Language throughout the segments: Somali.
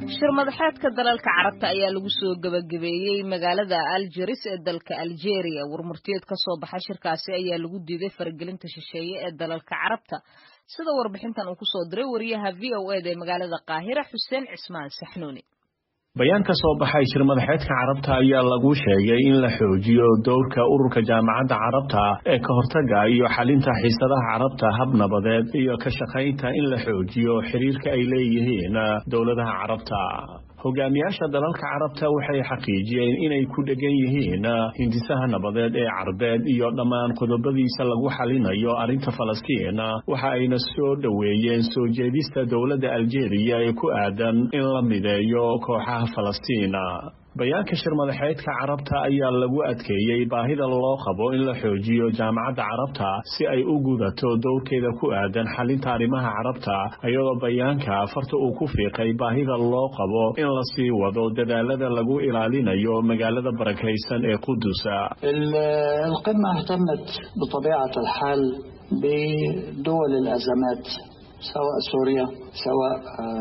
shir madaxeedka dalalka carabta ayaa lagu soo gebagabeeyey magaalada aljeris ee dalka aljeria warmurtiyeed ka soo baxa shirkaasi ayaa lagu diiday faragelinta shisheeye ee dalalka carabta sida warbixintan uu kusoo diray wariyaha v o eda ee magaalada qaahira xuseen cismaan saxnuuni bayaan ka soo baxay shir madaxeedka carabta ayaa lagu sheegay in la xoojiyo dowrka ururka jaamacadda carabta ee ka hortaga iyo xalinta xiisadaha carabta hab nabadeed iyo ka shaqaynta in la xoojiyo xiriirka ay leeyihiin dowladaha carabta hogaamiyaasha dalalka carabta waxay xaqiijiyeen inay ku dhegan yihiin hindisaha nabadeed ee carbeed iyo dhammaan qodobadiisa lagu xalinayo arrinta falastiin waxa ayna soo dhoweeyeen soo jeedista dowladda aljeeriya ee ku aadan in la mideeyo kooxaha falastiin bayaanka shir madaxeedka carabta ayaa lagu adkeeyey baahida loo qabo in la xoojiyo jaamacadda carabta si ay u gudato dowrkeeda ku aadan xalinta arrimaha carabta iyadoo bayaanka farta uu ku fiiqay baahida loo qabo in la sii wado dadaalada lagu ilaalinayo magaalada barakaysan ee qudusa القمة اهتمت بطبيعة الحال بدول الأزمات سواء سوريا سواء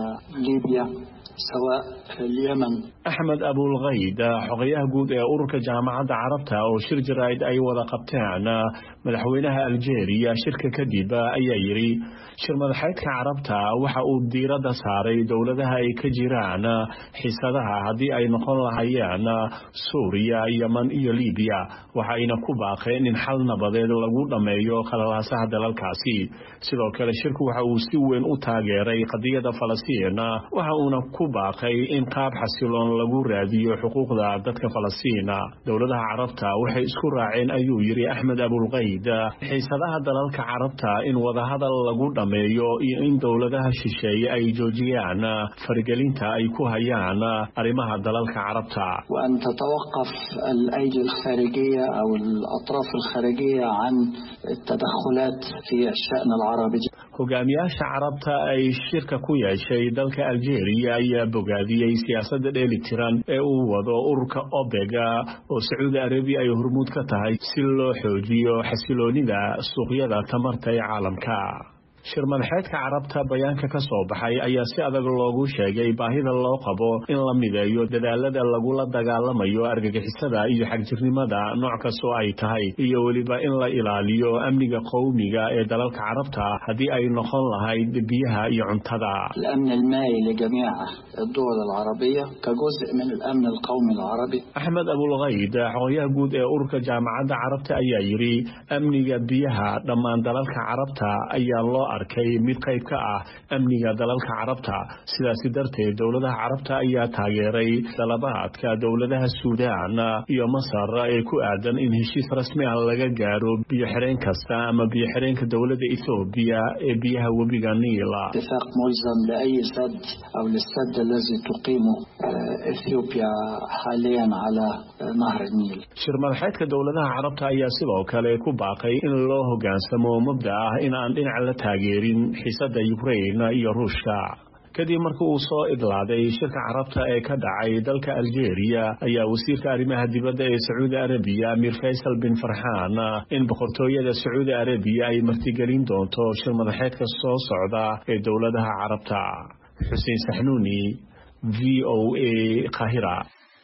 ليبيا سواء اليمن axmed abulkayd xogayaha guud ee ururka jaamacadda carabta oo shir jaraa'id ay wada qabteen madaxweynaha aljeeriya shirka kadib ayaa yidhi shir madaxeedka carabta waxa uu diiradda saaray dowladaha ay ka jiraan xiisadaha haddii ay noqon lahayeen suuriya yeman iyo libiya waxayna ku baaqeen in xal nabadeed lagu dhammeeyo khalalaasaha dalalkaasi sidoo kale shirku waxa uu si weyn u taageeray qadiyadda falastiin waxa uuna ku baaqay in qaab xasiloon lagu raadiyo xuquuqda dadka falastiina dowladaha carabta waxay isku raaceen ayuu yidhi axmed abulkayd xiisadaha dalalka carabta in wadahadal lagu dhammeeyo iyo in dowladaha shisheeye ay joojiyaan faragelinta ay ku hayaan arrimaha dalalka carabta وأن تتوقف الأيدي الخارجية أو الأطراف الخارجية عن التدخلات في الشأن العربي hogaamiyaasha carabta ay shirka ku yeeshay dalka aljeeriya ayaa bogaadiyey siyaasadda dheelitiran ee uu wado ururka obega oo sacuudi arabiya ay hormuud ka tahay si loo xoojiyo xasiloonida suuqyada tamarta ee caalamka shir madaxeedka carabta bayaanka ka soo baxay ayaa si adag loogu sheegay baahida loo qabo in la mideeyo dadaalada lagula dagaalamayo argagixisada iyo xagjirnimada nooc kastoo ay tahay iyo weliba in la ilaaliyo amniga qowmiga ee dalalka carabta haddii ay noqon lahayd biyaha iyo cuntada الأمن المائي لجميع الدول العربية كجزء من الأمن القومي العربي axmed abulkayd xogayaha guud ee ururka jaamacadda carabta ayaa yidhi amniga biyaha dhammaan dalalka carabta ayaa loo arkay mid qayb ka ah amniga dalalka carabta sidaasi darteed dowladaha carabta ayaa taageeray dalabaadka dowladaha suudaan iyo masar ee ku aadan in heshiis rasmi ah laga gaaro biyo-xireen kasta ama biyo-xireenka dowladda ethoobiya ee biyaha webiga niila اتفاق ملزم لأي سد أو للسد الذي تقيمه إثيوبيا حاليا على نهر النيل shir madaxeedka dowladaha carabta ayaa sidoo kale ku baaqay in loo hoggaansamo mabda ah in aan dhinac la taageerin xiisadda yukrain iyo ruushka kadib markii uu soo idlaaday shirka carabta ee ka dhacay dalka aljeeriya ayaa wasiirka arrimaha dibadda ee sacuudi arabiya amir faysal bin farxaan in boqortooyada sacuudi arabiya ay martigelin doonto shir madaxeedka soo socda ee dowladaha carabta xuseen saxnuuni v o a qahira